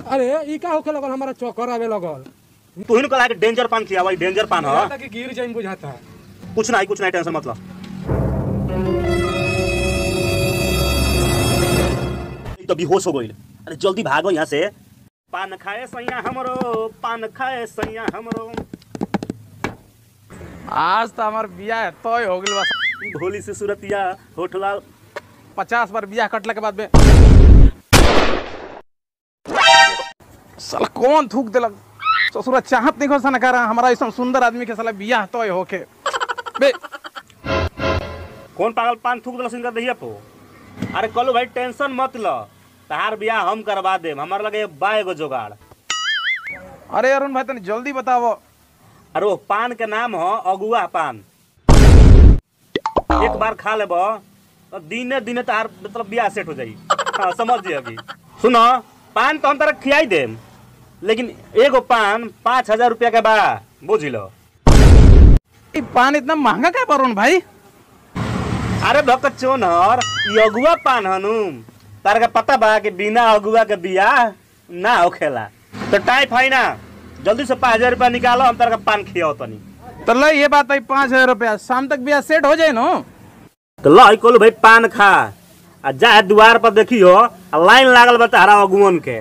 अरे ई का होखे लगल हमारा चक्कर आवे लगल तू ही कहा कि डेंजर पान खिया भाई डेंजर पान ह बुझाता कि गिर जाइम बुझाता कुछ नहीं कुछ नहीं टेंशन मत लो ई तो बेहोश हो गइल अरे जल्दी भागो यहाँ से पान खाए सैया हमरो पान खाए सैया हमरो आज तो हमार बियाह तय हो गइल बा भोली से सूरतिया होठला पचास बार बियाह कटला के बाद में साला कौन थूक देलक ससुरा चाहत नहीं सन कर हमारा ऐसा सुंदर आदमी के साला बियाह तय होके बे कौन पागल पान थूक दिला सिंगर दहिया पो अरे कलो भाई टेंशन मत लो तहार बियाह हम करवा देम हमार लगे बा एगो जोगाड़ अरे अरुण भाई तनी जल्दी बताओ अरे वो पान के नाम हो अगुआ पान एक बार खा लेब तो दिने दिने तहार मतलब बियाह सेट हो जाई हाँ समझ जी अभी सुनो पान तो हम तरह खियाई देम लेकिन एगो पान पाँच हजार रुपया के बा बुझ लो ई पान इतना महंगा क्या अरुण भाई अरे भक्त चोनहर ई अगुआ पान हनु तार का पता बा कि बिना अगुआ के बियाह ना होखेला तो टाइप है ना जल्दी से पाँच हजार रुपया निकालो हम तार का पान खियाओ तनी तो लो ये बात है पाँच हजार रुपया शाम तक बियाह सेट हो जाए नो तो लो कोलो भाई पान खा आ जा द्वार पर देखियो आ लाइन लागल बा तारा अगुवन के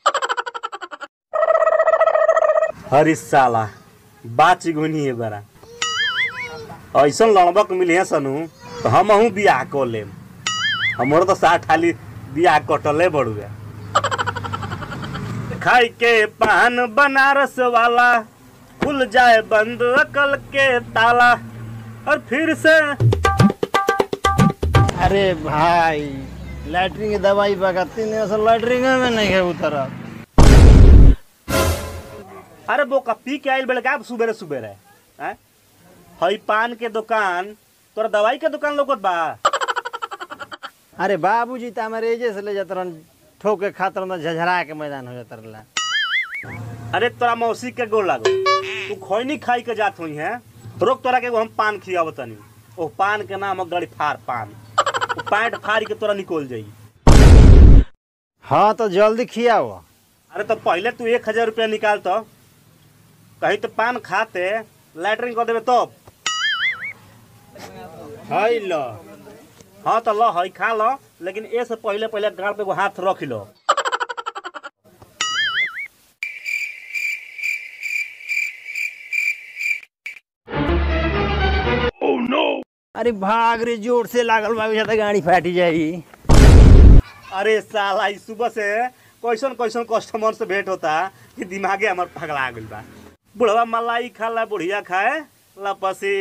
हरी साला बाची गुनी है बड़ा ऐसन लड़बक मिली है सनु तो हम हूँ बियाह को लेम हमरो तो साठ हाली बियाह कटले बड़ुए खाई के पान बनारस वाला खुल जाए बंद अकल के ताला और फिर से अरे भाई लैटरिन की दवाई बगाती नहीं असल लैटरिन में नहीं है उतरा अरे वो पी के आइल बेले का सुबेरे सुबेरे हैं हई पान के दुकान तोरा दवाई के दुकान लोकत बा अरे बाबूजी तो हमारे एजे से ले जाते रहन ठोक के खातर ना झझरा के मैदान हो जाता रहला अरे तोरा मौसी के गोल लागो तू खैनी खाई के जात हुई है रोक तोरा के एगो हम पान खियाव तनी ओ पान के नाम है गड़ी फार पान ओ पैंट फाड़ के तोरा निकल जाई हाँ तो जल्दी खियाओ अरे तो पहले तू एक हजार रुपया निकाल तो कहीं तो पान खाते लैटरिन कर देवे तो हई लो हाँ तो लो हई खा लो लेकिन ए से पहले पहले गाड़ पे एगो हाथ रख लो अरे भाग रे जोर से लागल बाबू ज्यादा गाड़ी फाटी जाई अरे साला ई सुबह से कैसन कैसन कस्टमर से भेंट होता कि दिमागे हमार पगला गइल बा बुढ़वा मलाई खा ला बुढ़िया खाए लपसी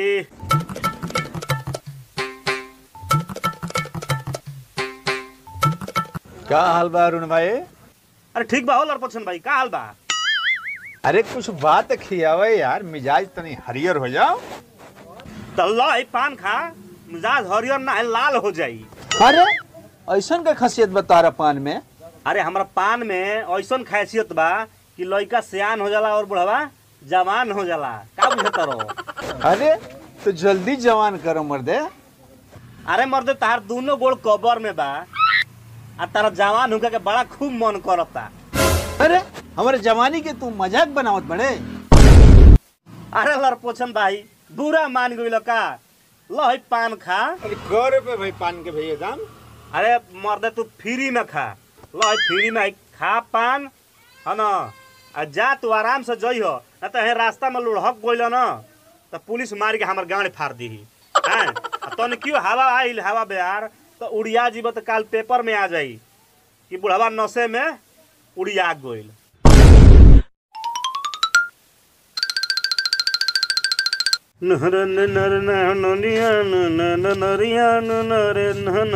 का हाल बा अरुण भाई अरे ठीक बा हो लड़पछन भाई का हाल बा अरे कुछ बात खियावे यार मिजाज तनी हरियर हो जाओ तो लो ई पान खा मिजाज हरियर ना है, लाल हो जाई अरे ऐसन का खासियत बता रहा पान में अरे हमरा पान में ऐसन खासियत बा कि लड़का सियान हो जाला और बुढ़वा जवान हो जाला का बुझत रहो अरे तो जल्दी जवान करो मर्दे अरे मर्दे तार दोनों गोड़ कबर में बा आ तारा जवान होके के बड़ा खूब मन करता अरे हमारे जवानी के तू मजाक बनावत बड़े अरे लड़पोछन भाई बुरा मान गइल का लो है पान खा अरे कौ रुपए भाई पान के भैया दाम अरे मर्दे तू फ्री में खा लो है फ्री में है, खा पान है ना आ जा तू आराम से जई हो ना तो हे रास्ता में लुढ़क गइल न तो पुलिस मार के हमर गाड़ फाड़ दी हैं आ तने क्यों हवा आइल हवा बेहार तो उड़िया जीव तो काल पेपर में आ जाई कि बुढ़वा नशे में उड़िया गइल नहर नर नरिया नरिया नरे नन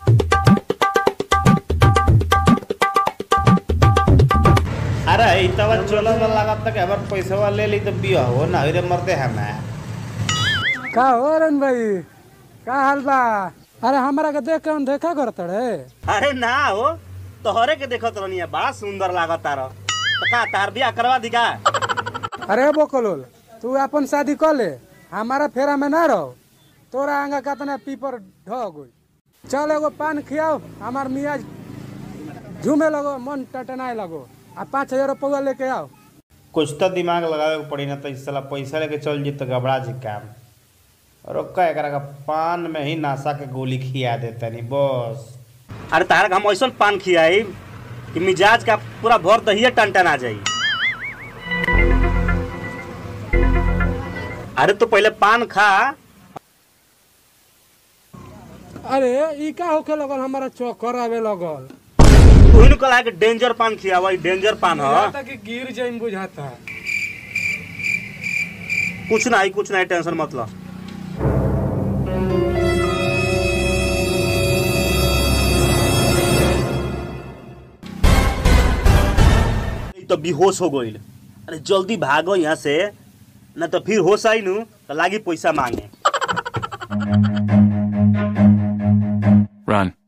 अरे ई तब चलो में लागत तक हमार पैसा ले ली तो बिया हो ना रे मरते हमें का हो अरुण भाई का हाल बा अरे हमरा के देख के हम देखा करत रे अरे ना हो तोहरे के देखत रहनी है बड़ा सुंदर लागत तार तो का तार बियाह करवा दी का अरे बोकलोल तू अपन शादी कर ले हमारा फेरा में ना रहो तोरा आंगा कतना पीपर ढह गई चल एगो पान खियाओ हमार मियाज झूमे लगो मन टटनाए लगो आ पाँच हजार रुपया लेके आओ कुछ तो दिमाग लगावे के पड़ी ना तो इस साला पैसा लेके चल जी तो घबरा जी काम रोका एकरा का पान में ही नासा के गोली खिया देता नहीं बस अरे तारक हम ऐसा पान खियाई कि मिजाज का पूरा भर दहिया टन टन आ जाई अरे तो पहले पान खा अरे ई का होखे लगल हमारा चक्कर आवे लगल तू ही कला के डेंजर पान खियावा ई डेंजर पान ह बुझाता कि गिर जाइन बुझाता कुछ नहीं कुछ नहीं टेंशन मत लो ई तो बेहोश हो गईल अरे जल्दी भागो यहाँ से न तो फिर होश आई नु तो लागी पैसा मांगे Run.